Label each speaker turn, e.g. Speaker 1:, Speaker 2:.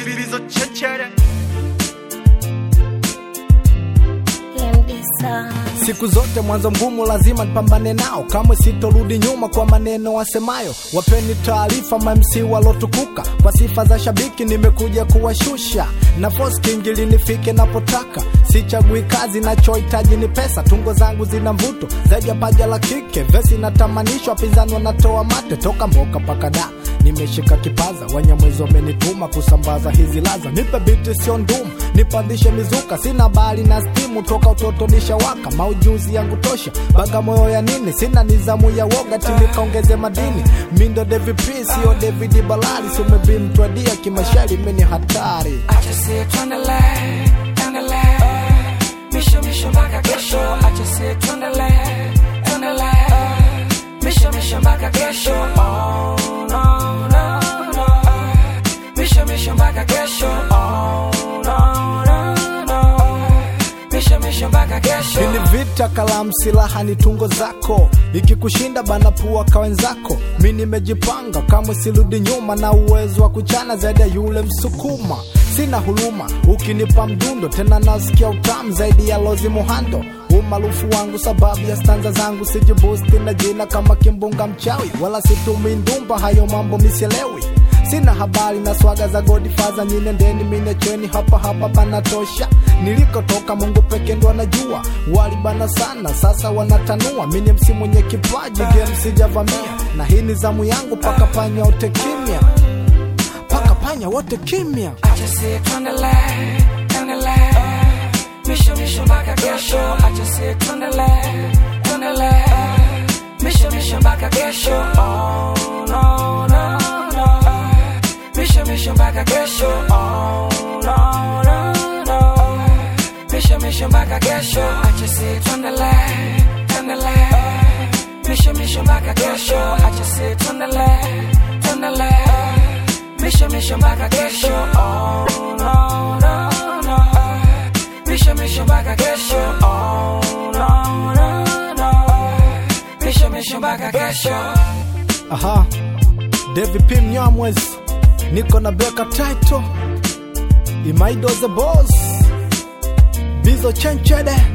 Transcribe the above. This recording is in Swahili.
Speaker 1: bizo chechere
Speaker 2: Siku zote mwanzo mgumu lazima nipambane nao, kamwe sitorudi nyuma kwa maneno wasemayo. Wapeni taarifa mamsi walotukuka, kwa sifa za shabiki nimekuja kuwashusha na force king ili nifike napotaka. Sichagui kazi, nachohitaji ni pesa. Tungo zangu zina mvuto zaidi ya paja la kike, vesi natamanishwa, pinzani wanatoa mate toka mboka paka da nimeshika kipaza, wanyamwezi wamenituma kusambaza hizi laza. Nipe biti sio ndumu, nipandishe mizuka, sina bali na stimu, toka utoto nishawaka, maujuzi yangu tosha, Bagamoyo ya nini? Sina nizamu ya woga, timikaongeze madini, mindo DVP sio David Balali, si umebimtwadia kimashari, mini hatari
Speaker 3: Acha sie tuendelee, tuendelee. Misho misho mpaka kesho. Acha sie tuendelee, tuendelee. Misho misho mpaka kesho. Oh, no, no, no. Misho misho mpaka kesho. Oh, no, no, no. Misho misho mpaka kesho.
Speaker 2: Hili vita kalamu silaha ni tungo zako, ikikushinda bana pua kwa wenzako. Mi nimejipanga kamwe sirudi nyuma, na uwezo wa kuchana zaidi ya yule msukuma. Sina huruma ukinipa mdundo, tena nasikia utamu zaidi ya lozi muhando. Umaarufu wangu sababu ya stanza zangu, sijibusti na jina kama kimbunga mchawi, wala situmi ndumba, hayo mambo misielewi sina habari na swaga za Godfather, nyine ndeni mine chweni hapa hapa panatosha. Nilikotoka Mungu peke ndo anajua, walibana sana sasa wanatanua. Mimi msi mwenye kipaji, game sijavamia, na hii ni zamu yangu, paka panya wote kimya, paka panya wote kimya.
Speaker 3: Acha sie tuendelee, tuendelee. Misho misho mpaka kesho. Acha sie tuendelee, tuendelee. Misho misho mpaka kesho. Oh, no, no, no. Misho misho mpaka kesho. Oh, no, no, no. Misho misho mpaka kesho. Acha sie tuendelee, tuendelee. Misho misho mpaka kesho. Acha sie tuendelee, tuendelee. Misho misho mpaka kesho. Oh, no, no, no. Misho misho mpaka kesho. Oh, no, no, no. Misho misho mpaka kesho.
Speaker 2: Aha, David P Mnyamwezi, niko na Beka Title, Imaido the Boss, Bizo Chenchede